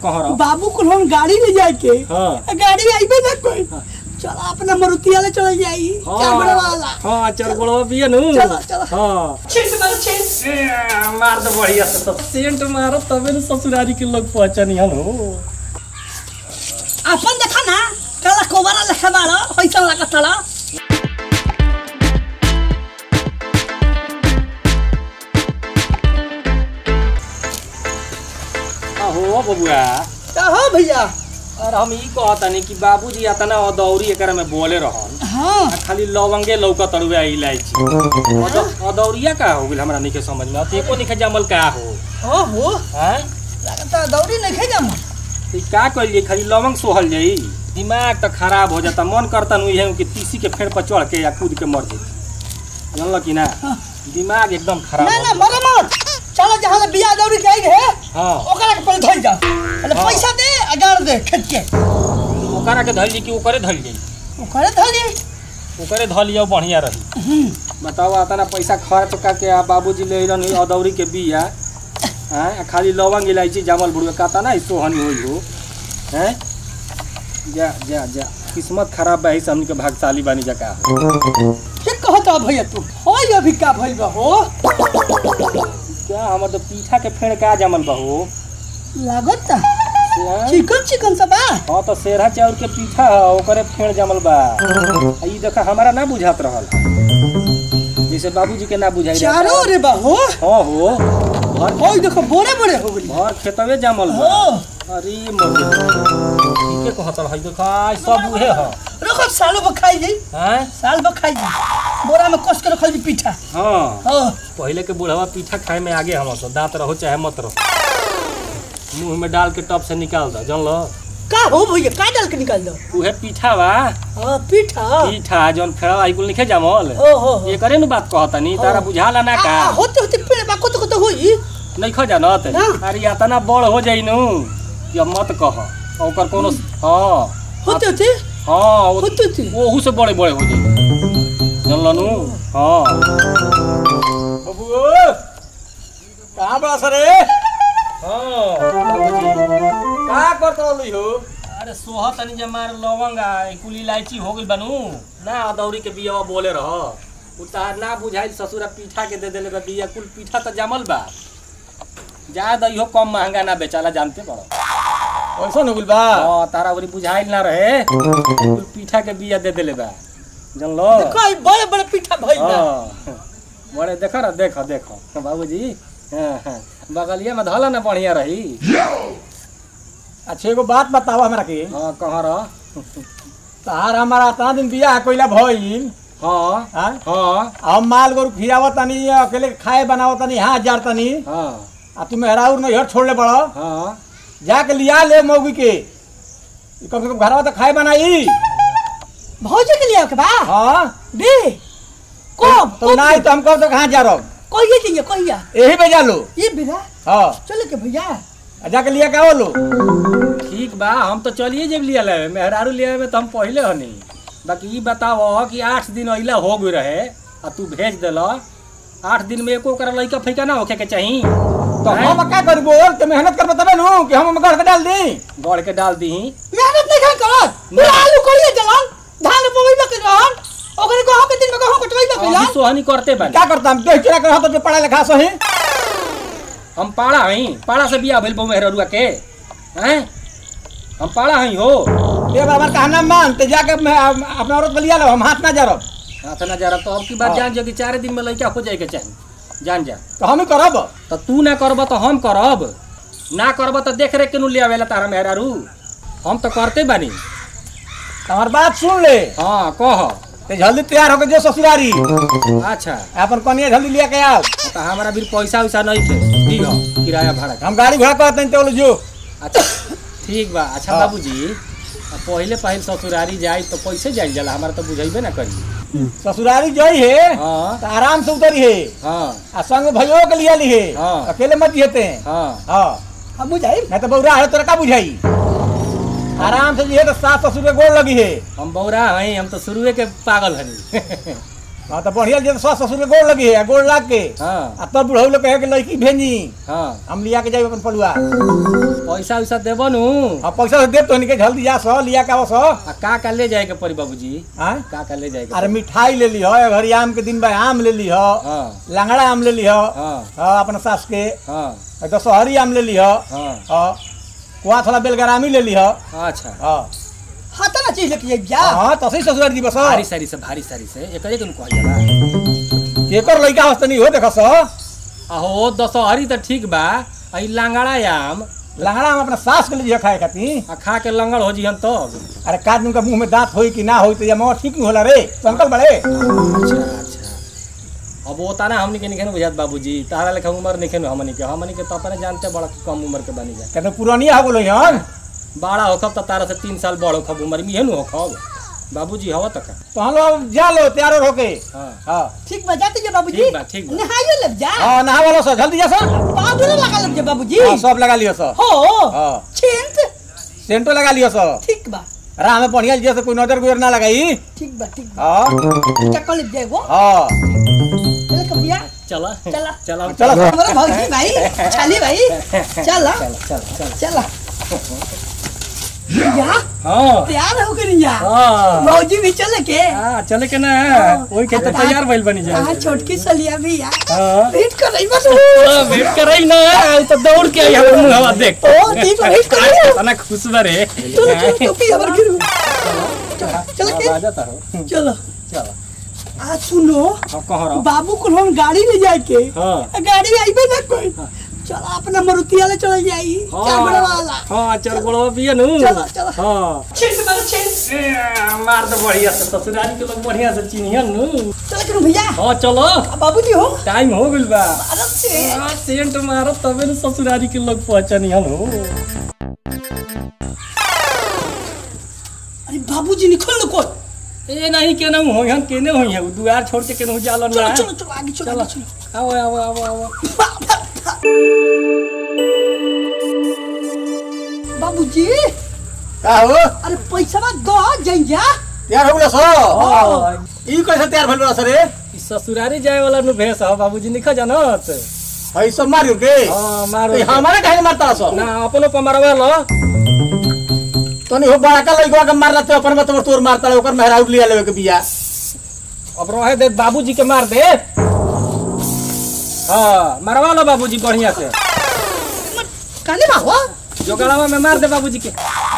कहाँ रह बाबू को हम गाड़ी ले जाए के हाँ। गाड़ी आईबे ना कोई चलो अपना मरुतिया ले चल जाई चाबड़ा वाला हाँ चरगोड़वा पिए नु चलो, चलो। हाँ छिट मारो छिट ए, मार दे बढ़िया से तब सेंट मारो तबे न ससुरारी के लोग पहचानियन हो अपन देखा ना काला कोबरा लेखा बाड़ा पैसा लगा तला हो बबुआ का हो भैया और हम ई कहतनी कि बाबूजी अतना अदौरी एकरा में बोले रहन हाँ आ खाली लवंगे लौका तड़ुआ इलायची अद- अदौरिया का हो गेल हमरा नहीं समझ में अत एको नहीं जमल का हो हो हो हैं लगता दौड़ी नहीं खे जाम तो ई का करिए खाली लवंग सोहल जाई दिमाग तो खराब हो जाता मन करता नु इहे कि तीसी के फेड़ पर चढ़ के या कूद के मर जाई जानल कि ना हाँ। दिमाग एकदम खराब ना हो ना जाता। मरे मत चलो जहाँ ले बिया दौड़ी के आई है हाँ ओकरा के पहले धोई जा अरे हाँ। पैसा दे अगाड़ दे खेत के ओकरा के धइली कि ओकरे धइल जाई ओकरे धोली ओकरे धऽ लियो बढ़िया रही बताओ अतना पैसा खर्च करके आ बाबूजी ले अइलन ई अदौरी के बिया हैं आ खाली लवंग इलायची जामल बुढ़वे कहता ना ई सोहनी होई हो हैं जा जा जा किस्मत खराब बा से हमनी के भागशाली बानी जका के कहता भैया तू होई अभी का भइल बा हो क्या हमर तो पीठा के फेड़ का जामल बा हो लागत हैं? चिकन चिकन सब बा हाँ तो सेरा चाउर के पीठा ह ओकरे फेड़ जामल बा आ ई देखा हमारा ना बुझात रहल जैसे बाबूजी के ना बुझाई रहता। चारों रे बा हो हाँ हो भर होई देखो बोरे बोरे हो गई भर खेतवे जामल बा हो अरे मोर ठीके कहत है देखा आई सब उहे ह रखो सालो बखाई जी हैं साल बखाई जी बोरा में कस के रखल जी पीठा हाँ हो पहले के बुढ़वा पीठा खाए में आगे हम सब दांत रहो चाहे मत रहो मुंह में डाल के टप से निकाल दो जान लो का हो भैया का डाल के निकाल दो उहे पीठा बा हां पीठा पीठा जौन फेड़ा आई कुल लिखे जामल ओ हो हो ये करे नु बात कहतनी तारा बुझाला ना का आ, होते होते पेड़ बा कोतो कोतो होई नहीं खो जानत ना। अरे इतना बड़ हो जाई नु ये मत कह ओकर कोनो हाँ होते होते हाँ वो- होते होते ओहू से बड़े बड़े हो जाई जानल नु हाँ बबू कहाँ बड़ा सरे हाँ का करत रहली हो अरे सोहा तनी जे मार लवंग आ कुल इलायची हो गइल बनू ना अदौरी के बिया बोले रह उ तार ना बुझाइल ससुरा पीठा के दे देले बा बिया कुल पीठा त जमल बा जा दइहो कम महंगा ना बेचाला जानते बड़ो ऐसा हो गइल बा हाँ तारा ओरी बुझाइल ना रहे कुल पीठा के बिया दे देले बा जानलो देखो ई बड़े बड़े पीठा भइल बा हाँ बड़े देखो ना देखो देखो बाबूजी हाँ हाँ बगलिया में धला ना बढ़िया रही अच्छा एगो बात बताओ हमरा के हाँ कहाँ रह तार हमारा इतना दिन बियाह कइला भइल हाँ हाँ हाँ हम माल गोरु खियावत तनी अकेले खाए बनावत तनी हाथ जार तनी हाँ आ तू मेहराउर नैहर छोड़ले बड़ हाँ जाके लिया ले मौगी के ई कम से कम घरवा तो खाए बनाई भौजी के लिए के बा हाँ दे कब तो नहीं तो हम कब तक कहाँ जा रहो कहिए चाहिए कहिया यही पे जा लो ये बिना हाँ चलो के भैया आ जाके लिया का लो ठीक बा हम तो चलिए जब लिया ले मेहरारू लिया में तो हम पहले हनी बाकी ई बताओ कि आठ दिन अइला हो गई रहे आ तू भेज दिल आठ दिन में एको कर लइका फैका ना होखे के चाही तो हम क्या करी बोल तो मेहनत कर तबे नु कि हम घर के डाल दी गड़ के डाल दी मेहनत नहीं खान करत पूरा आलू कोड़िए जलन धान बोई में के रहन ओकरे को हम के दिन में को हम कटवाई में अभी कइला सोहनी करते बानी क्या करता हम देख चिरा कर हाथ पे पढ़ा लिखा सही हम पाड़ा हई पाड़ा से बिया भइल बहू मेहरुआ के हैं हम पाड़ा हई हो ये बार कहना मान तो जाके मैं अपना औरत को लिया लो हम हाथ ना जा रहो हाथ ना जा रहा तो अब की बात हाँ। जान जो कि चार दिन में लइका हो जाए के चाही जान जा तो हम ही करब तो तू ना करब तो हम करब ना करब तो देख रेख के नु ले आवेला तारा मेहरारू हम तो करते बानी हमार बात सुन ले हाँ कह ते जल्दी तैयार होकर जो ससुरारी अच्छा अपन कनिया जल्दी लिया के आओ तो हमारा भी पैसा वैसा नहीं थे दी हो किराया भाड़ा का हम गाड़ी घोड़ा कहते हैं तो जो अच्छा ठीक बा अच्छा हाँ। बाबूजी अब पहले पहले ससुरारी जाई तो कैसे जाई जाला हमारा तो बुझेबे ना करी ससुरारी जई है हाँ तो आराम से उतरी है हाँ आ संग भैयो के लिया ली है हाँ। अकेले मत जियते हैं हाँ हाँ हम बुझाई नहीं तो बौरा है तोरा का बुझाई आराम से जिए तो सास ससुर के गोड़ लगी है हम बौरा हई हम तो शुरुए के पागल हनी हाँ तो बढ़िया जे सस ससुर के गोड़ लगी है गोड़ लाग के हाँ आ तब बुढ़ऊ लोग कहे कि लड़की भेजी हाँ हम लिया के जाए अपन पलुआ पैसा वैसा देबो नु हाँ पैसा से देव तो इनके जल्दी जा सो लिया के आवो सो आ का का ले जाए के पड़ी बाबूजी हाँ का का ले जाए के अरे मिठाई ले ली हो घरी आम के दिन बा आम ले ली हो हाँ लंगड़ा आम ले ली हो हाँ हाँ अपना सास के हाँ दशहरी आम ले ली हो हाँ हाँ कुआ थोड़ा बेलगरामी ले ली हो अच्छा हाँ हाँ तो ना चीज लेके जाइब जा हाँ तो सही ससुराल जी बस भारी सारी से भारी सारी से एकरे के नु कहल जाला एकर लइका हस्त नहीं हो देखो सो आहो दशहरी त ठीक बा आई लांगड़ा आम लंगड़ा आम अपना सास के लिए खाए खातिर आ खा के लंगड़ हो जिहन तब अरे का दिन का मुंह में दांत होई कि ना होई तो ये मोह ठीक नहीं होला रे तो अंकल बड़े अच्छा अच्छा अब वो ताना हमनी के निखे बुझात बाबूजी तारा लेखा उम्र निखे नु हमनी के हमनी के तो अपने जानते बड़ा कम उम्र के बनी जा कहते पुरानिया हो गलो हन बड़ा होखब त तारा से तीन साल बड़ होखब उम्र में हेनु होखब बाबूजी हवा तक तो हम लोग जा लो तैयार होके हाँ हाँ ठीक बा जाते जा बाबूजी ठीक बा, ठीक बा। नहाइयो ले जा हाँ नहा वालो सो जल्दी जा सो पाउडर लगा ले जा बाबूजी हाँ सब लगा लियो सो हो हाँ छिंत सेंटो लगा लियो सो ठीक बा राह में बढ़िया जैसे कोई नजर गुजर ना लगाई ठीक बा ठीक बा हाँ चक्कर ले जाएगो हाँ चल कबिया चला चला चला चलो हमारा भौजी भाई छाली भाई चल चल चल चल चल या हाँ तैयार हो गई या हाँ भौजी भी चले के हाँ चले के ना वही के तो तैयार भइल बनी जा हाँ छोटकी सलिया भी या हाँ वेट कर रही बस हाँ, वेट कर रही ना आई तो दौड़ के आई हमर मुंहवा देख ओ ठीक है वेट कर रही हूँ तना खुश बरे चलो चलो टोपी हमारे गिरू चल आ के जाता हो चलो चलो आ सुनो अब कहाँ रहो बाबू को हम गाड़ी ले जाए के हाँ गाड़ी में आईबे ना कोई चलो अपना मरुतिया ले चले जाई चार बड़ा वाला हाँ चार बड़वा पिए नु चलो, चलो। हाँ छेड़ मारो छेड़ ए, मार तो बढ़िया से ससुरारी के लोग बढ़िया से चिन्हियन नु चलो करो भैया हाँ चलो आ, बाबूजी हो टाइम हो गइल बा अरे से हाँ, सेंट मारत तबे न ससुरारी के लोग पहचानियन हो अरे बाबूजी निकल लो कोई ए नहीं केना हो हम केने हो है दुआर छोड़ के केनहु जालन चलो ना चलो चलो आगे चलो चलो आगे चलो आओ आओ आओ आओ बाबूजी का हो अरे पैसा मत दो जइया तैयार हो गलो सो हाँ, ई कैसे तैयार भइल बा सर रे ई ससुरारी जाए वाला नु भेस हो बाबूजी निखा जानत हई सब मारियो के हाँ मारो तो हमारे काहे मारता सो ना अपनो पमारवा लो तनी हो बड़ा का लइका के मारला तो अपन में तोर मारता ओकर मेहराउट लिया लेवे के बिया अब रहे दे बाबूजी के मार दे हाँ मारवा लो बाबूजी बढ़िया से काने बाबा जो गड़ावा में मार दे बाबूजी के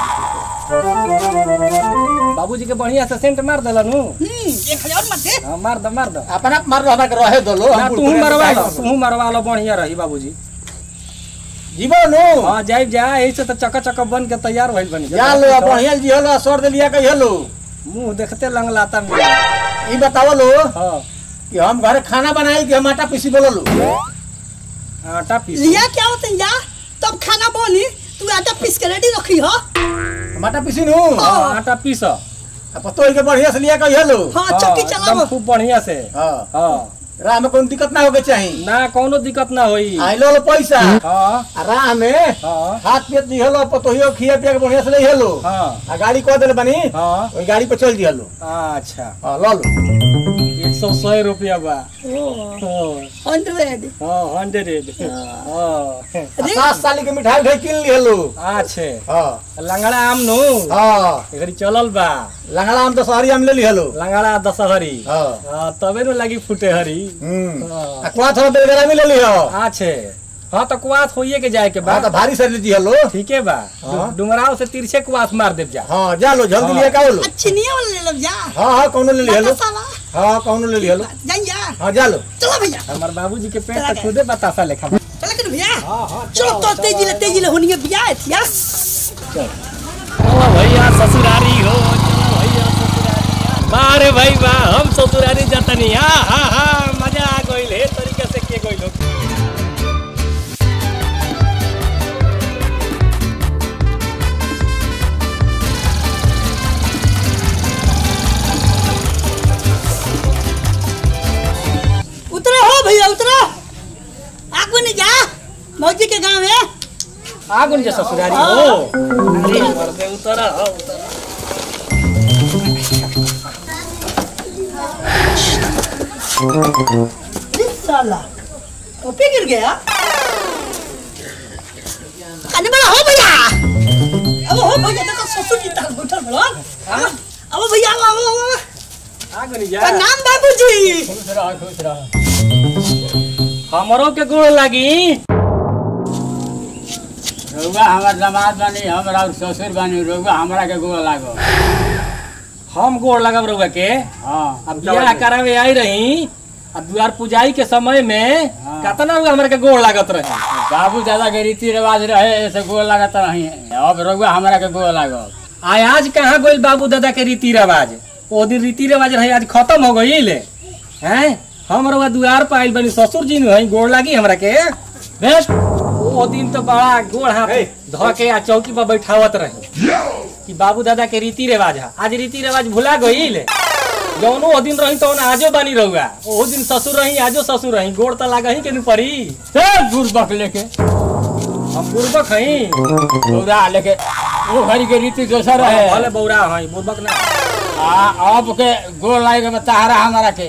बाबूजी के बढ़िया से सेंट मार देला नु हम्म एक हजार मत दे हाँ, मार दो मार दो अपना मार लो हमरा के रहे दो लो ना तू मरवा लो तू मरवा लो बढ़िया रही बाबूजी जीवन नो हाँ जाइब जा ऐसे तो चका चका बन के तैयार भइल बनी जा लो बढ़िया जी हलो सर दे लिया के हेलो मुंह देखते लंगलाता में ई बताओ लो हाँ कि हम घर खाना बनाई कि हम आटा पीसी बोलो लो आटा पीस लिया क्या होता है या तब खाना बनी तू आटा पीस के रेडी रखी हो हम आटा पीसी नु हाँ, आटा पीस अब तो के बढ़िया से लिया के हेलो हाँ चक्की एकदम चलाओ खूब बढ़िया से हां हाँ राह में कोई दिक्कत ना होके चाहिए ना कोनो दिक्कत ना होई आई लो लो पैसा हाँ आ राह में हाँ हाथ पेट दी हेलो पतोहियो खिया पिया के बढ़िया से ले हेलो हाँ आ गाड़ी कह देले बनी हाँ ओई गाड़ी पे चल दी हेलो अच्छा हां लो लो एक सौ सौ रुपया बा हाँ हंड्रेड हाँ हंड्रेड हाँ आ सात साल के मिठाई उठाई किन ली हेलो अच्छे हां लंगड़ा आम नु हां एकरी चलल बा लंगड़ा आम तो शहरी आम ले ली हेलो लंगड़ा दशहरी हां हाँ, तबे नु लगी फूटे हरी हम्म हाँ। आ कुआ थोड़ा बेलगरा में ले ली हो अच्छे हाँ तो कुआस होइए के जाए के बा हां तो भारी सर लीजिए हेलो ठीक है बा हाँ। डुमराव से तिरछे कुआस मार देव जा हां जा लो जल्दी हाँ। लिया का लो अच्छी नहीं है वाला ले लो जा हां हां कौनो ले ली हेलो बतासा हां कौनो ले ली हेलो जाइया हां जा लो चलो भैया हमार बाबूजी के पेट तो खुदे बतासा लेखा बा। चलो कर भैया हाँ हाँ चलो तो तेजी ले तेजी ले होनी है भैया थिया चलो भैया ससुरारी हो चलो भैया ससुरारी बारे भाई बा हम ससुरारी जतनी हा हा हा मजा आ गइल हे तरीके से के गइल हो उतरो हो भैया उतरो आगो नहीं जा मौजी के गांव है आगुन जे ससुरारी हो अरे मर्दे उतर हो उतर इस साला टोपी गिर गया अरे बड़ा हो भैया अब हो भैया देखो ससुर की ताल बैठल बड़ो अब भैया अब अब अब आ गनी जा प्रणाम बाबूजी खुश रह खुश रह हमरो के गोड़ लागी रउआ हमार दामाद बानी हमरा और ससुर बानी रउआ हमरा के गोड़ लागो हम गोड़ लगब रउआ के हाँ अब बियाह करावे आई रही अब द्वार पूजाई के समय में हाँ। कतना रउआ हमरा के गोड़ लागत रही बाबू दादा के रीति रिवाज रहे ऐसे गोड़ लागत रही अब रउआ हमरा के गोड़ लागो आय आज कहाँ गोइल बाबू दादा के रीति रिवाज ओ दिन रीति रिवाज रही आज खत्म हो गईल हैं हम रउआ दुआर पर आइल बनी ससुर जी ने हई गोड़ लागी हमरा के बेस्ट ओ दिन तो बड़ा गोड़ हाथ ध के आ चौकी पर बैठावत रही कि बाबू दादा के रीति रिवाज है आज रीति रिवाज भुला गईल जौनो ओ दिन रही तौन आजो बनी रहुआ ओ दिन ससुर रही आजो ससुर रही गोड़ तो लागा ही के न पड़ी चल दूर बक लेके हम पूर्वक हई बौरा लेके वो घड़ी के रीति दोसर भले रहे बौरा हई पूर्वक ना आ अब के गोड़ लागे के ताहरा हमरा के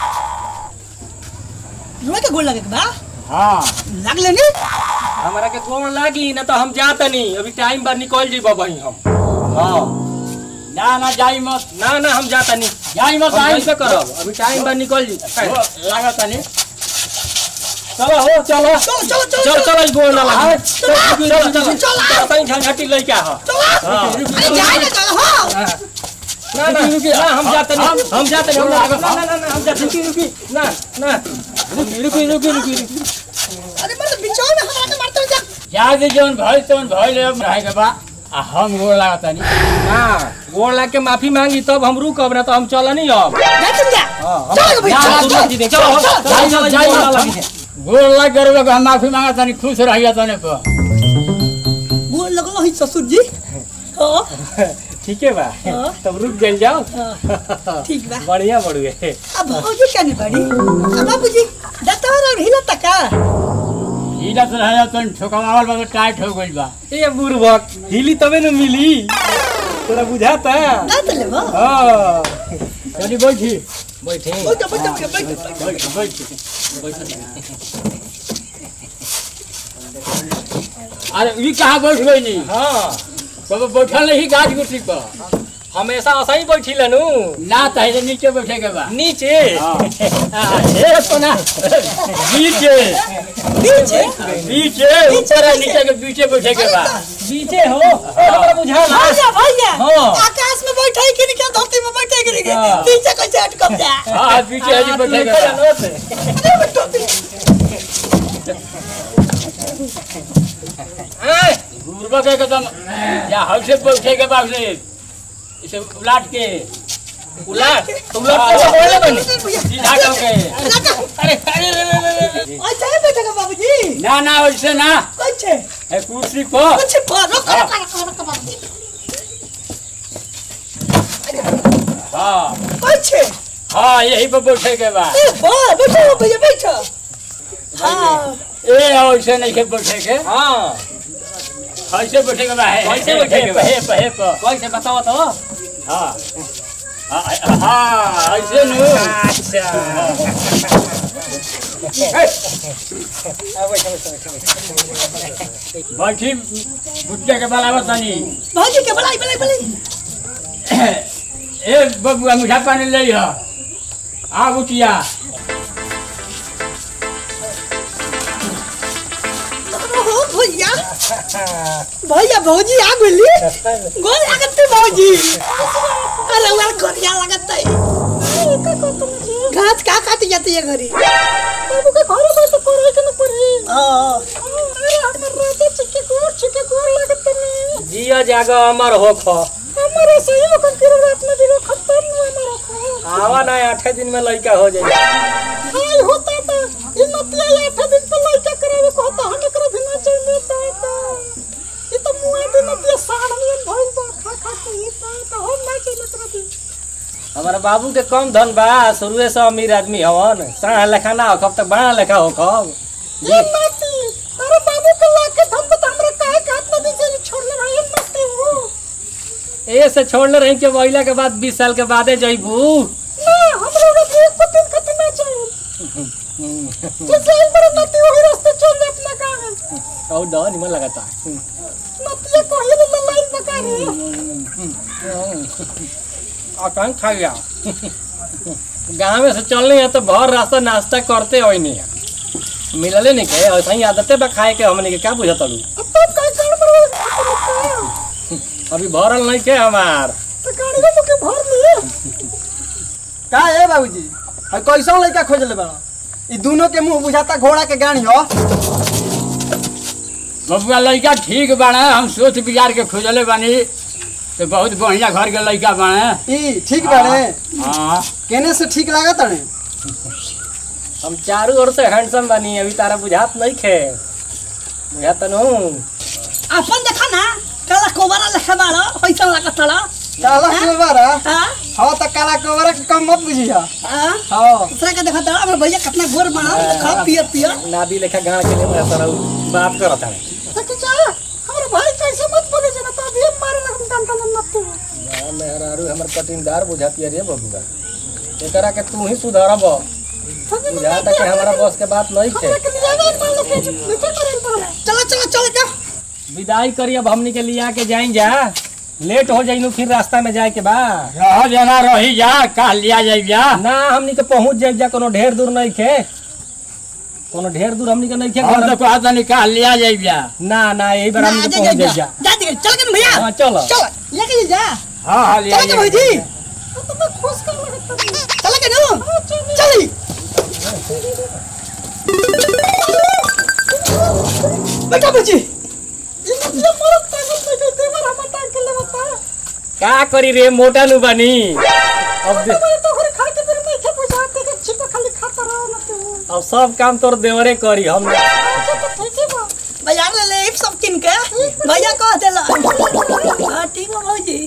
रुआ के गोल लगे के बा हाँ लग लेनी हमारा के गोड़ लागी ना तो हम जातनी अभी टाइम पर निकल जी बबही हम हाँ ना ना जाई मत ना ना हम जातनी जाई मत हम आई कैसे करब अभी टाइम पर निकल जी लागत नहीं चलो हो चलो चलो चलो चलो चल चल ई गोड़ ना लागी चलो, चल चल चलो। चल सही झंझटी लइका ह चलो हाँ। अरे जाए ना चलो हो ना ना ना हम जातनी हम जातनी हम ना ना ना ना हम जातनी रुकी रुकी ना ना रुकी रुकी रुकी रुकी रुकी अरे मतलब बिचाओ में हमारा के मारते हो जा जादे जौन भइल तौन भइल अब रहे के बा आ हम गोड़ लागत नहीं हाँ गोड़ लाग के माफी मांगी तब हम रुकब ना तो हम चलनी अब जा तुम जा हाँ, चलो भैया चलो, चलो चलो, जी, चलो, चलो चलो, चलो चलो, जाई चलो, मत चलो, गोड़ लाग कर लोग हम माफी मांगत नहीं खुश रहिए तने को गोल लगलो ही ससुर जी हाँ ठीक है बा हाँ। तब रुक गइल जाओ हाँ, ठीक बा बढ़िया बढ़िया अब भौजी क्या नहीं बड़ी अब बाबूजी दतवर और हिला तक इला तो रहे तन ठोकवावल बा तो टाइट हो गइल बा ए बुरबक हिली तबे न मिली तोरा बुझाता ना तो लेबो हाँ चली बैठी बैठे बैठो बैठो बैठो बैठो बैठ बैठ अरे ई कहाँ बैठ गई नी हाँ कब बैठल नहीं गाछ गुटी पर हमेशा ऐसा ही बैठी लनू ना तहे नीचे बैठे के बा नीचे हाँ। हाँ, ए सोना नीचे नीचे नीचे ऊपर है नीचे के पीछे बैठे के बा नीचे हो ए, हमरा बुझाला भैया भैया हाँ। आकाश में बैठे कि नहीं क्या धरती में बैठे कि नहीं हाँ। पीछे कैसे अटकम जा हाँ पीछे है जी बैठे के बा अरे बैठो आय, पूर्वक एकदम या हल से बैठे के बा से इसे उलाट के उलाट तुम लोग कैसे बोले बनी सीधा करके अरे अरे अरे, अरे, अरे। अच्छा है बैठेगा बाबूजी ना ना वैसे ना कैसे है कुर्सी पर कुछ पर रुको रुको रुको रुको बाबूजी हाँ कैसे हाँ यही पर बैठे के बा ए बा बैठो भैया बैठो हाँ ए ऐसे नहीं के बैठे के हाँ ऐसे बैठे के बा है कैसे बैठे के बा? है है पर कैसे बताओ तो हाँ हाँ हाँ ऐसे नु अच्छा बैठी बुटिया के बराबर तनी भाजी के बलाई बलाई बलाई ए बबुआ मीठा पानी ले ह आ बुटिया हो भैया भैया भौजी आ गेली गोल लागत भौजी अरे वाला गरिया लागत घास का काट जाती है घरी बाबू के घर में तो करे के न पड़ी हां अरे हमर राजा चिके गोर चिके गोर लागत नहीं जिया जागा अमर हो खो हमारे सही होकर फिर रात में दिलो खत्म हुआ हमारा खो आवा ना आठे दिन में लड़का हो जाए हाय होता था ये नतिया ये आठ दिन पे लड़का करावे को होता हने करे भी ना चाहिए था ये तो मुआ दिन नतिया साड़ में भइल बा खा खा के ये था तो हम ना चाहिए तरह दी हमारा बाबू के कम धन बा शुरुए से अमीर आदमी हवन साढ़ लेखा ना हो कब तक बड़ा लेखा हो कब ये नाती अरे बाबू को लाके धम पे हमरे काहे काट ना दी से छोड़ले रहे नाती हो ए से छोड़ले रही के महिला के बाद बीस साल के बादे जइबू ना हमरे उड़ा एक दिन खातिर ना चाहिए तू चल बड़े नती वही रास्ते चल जा अपना गाँव और दवा निमन लगाता नतिया कहीं ले ललाई बका रे और कहीं खा गया गाँव में से चलने है तो भर रास्ता नाश्ता करते हो नहीं मिलले नहीं के ऐसा ही आदते बा खाए के हमने के क्या बुझत लू अब तो कहीं गड़बड़ हो अभी भरल नहीं के हमार तो गाड़ी में मुके भर लिए का है बाबूजी है कैसन लड़का खोजले बड़ा ई दोनों के मुंह बुझाता घोड़ा के गाड़ी हो बबुआ लड़का ठीक बाड़ा हम सोच विचार के खोजले बानी तो बहुत बढ़िया घर के लड़का बाड़े ई ठीक बाड़े हाँ केने से ठीक लागत अड़े हम चारों ओर से हैंडसम बनी अभी तारा बुझात नहीं खे बुझात नु अपन देखा ना काला कोबरा लेखा बाड़ा पैसा लागत तड़ा काला कोबरा हां हाँ तो काला कोबरा के कम मत बुझिया हां हाँ दूसरा के देखा तड़ा हमर भैया कितना गोर बना खा पियर पियर नादी लेखा गाड़ के लिए मैं तारा बात करत है तो जा हमर भाई कैसे मत बोले जना तो अभी मारे लगन कान कान मत तू मेहरारू हमर कटिनदार बुझाती है रे बबुआ एकरा के तू ही सुधारब बुझाता कि हमारा बस के बात नहीं खे चलो चलो चलो जा विदाई करी अब हमनी के लिया के जाइन जा लेट हो जाइनु फिर रास्ता में जाए के बा रह जाना रही जा कह लिया जाई जा ना हमनी के पहुंच जाए जा कोनो ढेर दूर नहीं खे कोनो ढेर दूर हमनी के नहीं खे हम तो कहत नहीं कह लिया जाई जा ना ना यही बार हमनी के पहुंच जाए जा जा दे चल के भैया हाँ चलो चल लेके जा हाँ हाँ लिया चल के जाई भाई जी तो मैं खुश कर लगता चल के नो चली बेटा बच्ची ये मरत पागल बैठे देवर हम टांग के लेवता का करी रे मोटा नु बनी अब दे- मैं तो घर खा के फिर नहीं खे बुझाते के छिपा खाली खाता रहो ना तू अब सब काम तोर देवरे करी हम अच्छा तो ठीक है बा बाजार ले ले सब किन के भैया कह देला हां ठीक है भौजी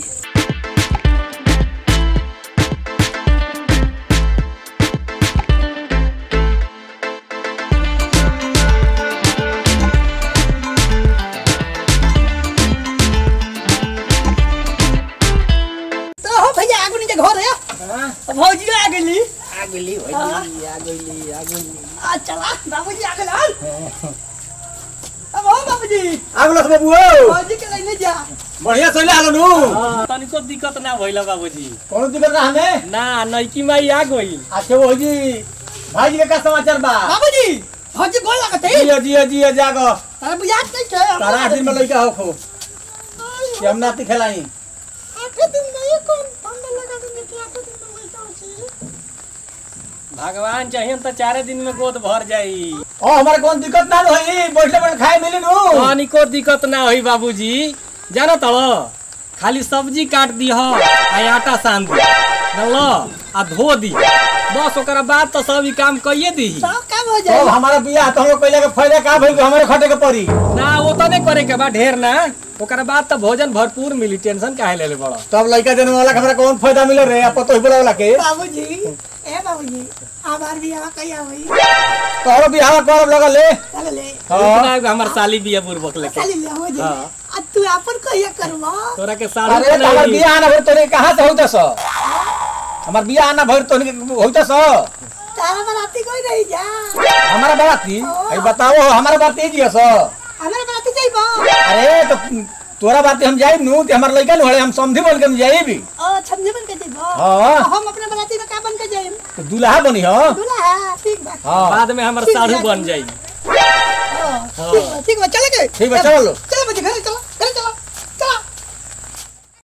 तो हो भैया आगु नीचे घर है भौजी आ गेली आ गेली हाँ। आ गेली आ गेली आ चला बाबूजी आ गेल अब हो बाबूजी आगलस बाबू भौजी के लेने जा बढ़िया चले आलो नु तनिको दिक्कत ना भइला बाबूजी कौन दिक्कत ना हमें ना नैकी माई आ गई अच्छा वो जी भाई जी के का समाचार बा बाबूजी भौजी गोल लागत है जियो जियो जियो जागो तारा बुझात नहीं के तारा आठ दिन में लड़का हो खो कि हम नाती खेलाई आठ दिन में ये कौन ठंडा लगा देने के आठ दिन में लइका होची भगवान चाहिए तो चारे दिन में गोद भर जाई ओ हमारे कौन दिक्कत ना होई बैठले बैठले खाए मिली नु तनिको दिक्कत ना होई बाबूजी जानो तब खाली सब्जी काट दी आ आटा सान दी जानलो आ धो दी बस ओकरा बाद तो सब ई काम कइए दी सब काम हो तो जाए हमारा बियाह तो हम लोग पहले के फायदा का भइल कि हमारे खटे के पड़ी ना वो तो नहीं करे के बा ढेर ना ओकरा बाद तो भोजन भरपूर मिली टेंशन काहे ले ले बड़ा तब लड़का देने वाला के हमरा कौन फायदा मिले रे आप तो ही बोला वाला के बाबूजी ए बाबूजी आबार भी आवा कहिया होई तोहरो बियाह करब लगल ले चल ले हाँ इतना हमर साली बिया बुरबक लेके चल ले हो जाए हाँ। आ तू अपन कहिया करवा तोरा के साली अरे तो हमार बियाह ना भइल तोरे कहां से होइता स हमार बियाह ना भइल तोरे होइता स तारा बराती कोई नहीं जा हमारा बाती आई बताओ हमारा बात ई जियो स हमारे बराती जाइबा अरे तो तोरा बात हम जाइब नु ते हमार लड़का न हम समझी बोल के हम जाइब ओ छमझे बन के जाइबा हाँ। हम अपने बराती में का बन के जाइम तो दूल्हा बनी हो दूल्हा ठीक बा हाँ बाद में हमर साढ़ू बन जाई ओ, ठीक बा ठीक बा चले गए ठीक है चलो